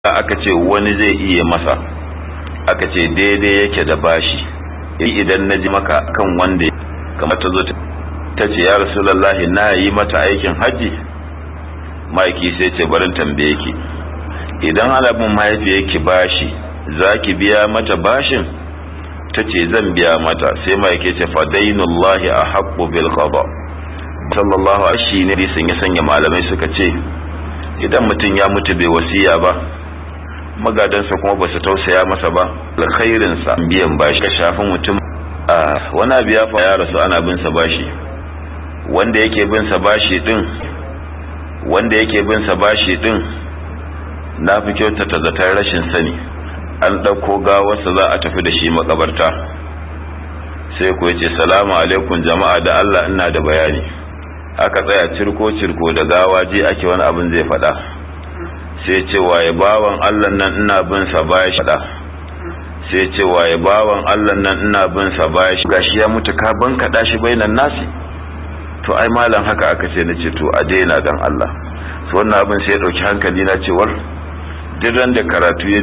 aka ce wani zai iya masa aka ce daidai yake da bashi idan na ji maka kan wanda kamar ta zo ta ce ya rasulallahi na yi mata aikin hajji ma'aiki sai ce barin tambaye ki idan alabin mahaifiyarki bashi za ki biya mata bashin ta ce zan biya mata sai ma'aiki ce fadainullahi a haƙƙo bil qada sallallahu alaihi shi ne sun ya sanya malamai suka ce idan mutum ya mutu bai wasiya ba magadansa kuma ba su tausaya masa ba alkhairinsa biyan bashi ka shafi mutum a wani abu ya ya rasu ana bin sa bashi wanda yake bin sa bashi din wanda yake bin sa bashi din na fi kyautata zaton rashin sani an ɗauko gawarsa za a tafi da shi makabarta sai ku ce salamu alaikum jama'a da Allah ina da bayani aka tsaya cirko cirko da gawa je ake wani abin zai faɗa sai ce waye bawan Allah nan ina bin sa bashi faɗa sai ce waye bawan Allah nan ina bin sa bashi gashi ya mutu ka ban kaɗa shi bainan nasi to ai malam haka aka ce na ce to a daina dan Allah to wannan abin sai ya ɗauki hankali na cewar duk ran da karatu ya